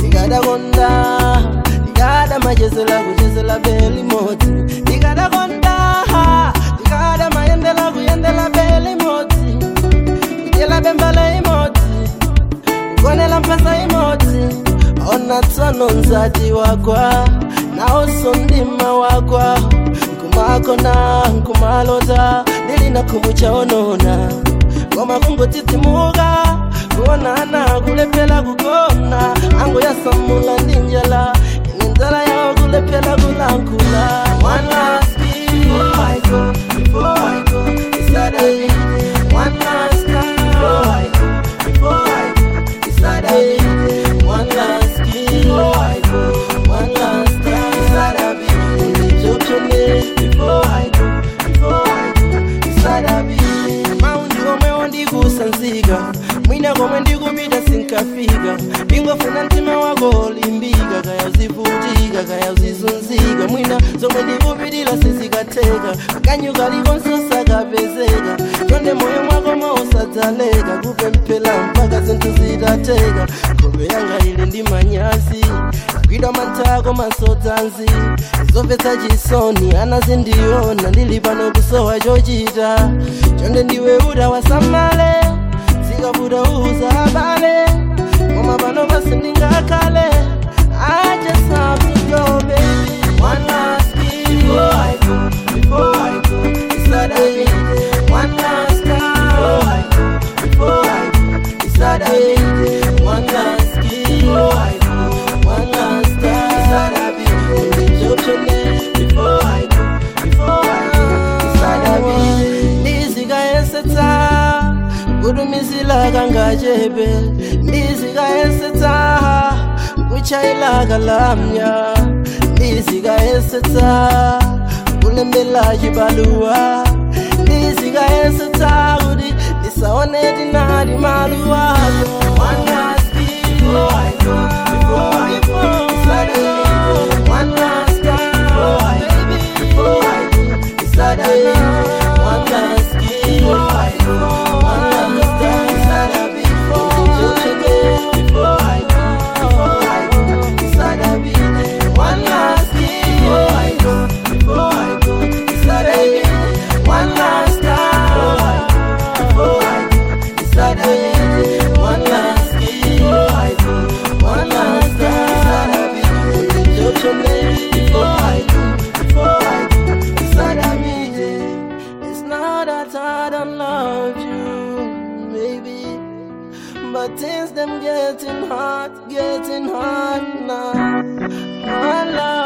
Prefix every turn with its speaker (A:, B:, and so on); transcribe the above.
A: ndikadakonda ndikadamayesera kuchesera beli modzi ndikadakonda ndikadamayendera kuyendera beli modzi kudyera bembala imodzi kugonera mpasa imodzi ona tsono nzati wagwa naonso mdima wagwa nkumakona nkumalota ndilina khumu chaonona koma kungotsitsimuka kuonana kulephera kugona ango yasamula ndi njala ine nzala yawo kulephera kulankhula One last kiss before I go, before I go, it's that I need it. One last kiss before I go, before I go, it's that I need it. One last kiss before I go, one last time, it's that I be it. Joke your name before I go, before I go, it's that I be it. Maundi omwe ndikusanzika mwina komwe ndikupita sinkafika ndingofuna mtima wako olimbika kaya uzivutika kaya uzizunzika mwina zomwe ndikupitira sizikatheka kanyuka likonso sakapezeka chonde moyo mwako mausadzaleka kupemphera mpaka zinthu zitateka nkhope yanga ili ndi manyazi gwidwa manthako masodzanzi zomvetsa chisoni anazindiona ndili pano kusowa chochita chonde ndiwe uda wasamale zikabuda uza abale koma pano pasi ndingakhale I just have to go baby One last kiss before I go Before I go It's that I need it One last time Before I go Before I go It's that I need it One last kiss Before I go One last time It's that I be it Joke your name Before I go Before I go It's that I be it ndizikayesetsa kudumizila kangachebe ndizikayesetsa kuchayila lamya ndizikayesetsa kulembela chibaluwa ndizikayesetsa kuti ndisaone tinali maluwako One last kiss before I go, before I go, it's that I need it. One last time before I go, before I go, it's that I need it. One last kiss before I go, one last time, it's that I be it. Before I go, before I go, it's that I be it. One last kiss before I go, before I go, it's that I be it. One last time before I go, it's that I be it. One last kiss before I go, one last time, it's that I be it. Joke your name before I go, before I go, it's that I be it. It's not that I don't love you, baby. But things them getting hard, getting hard now. My love.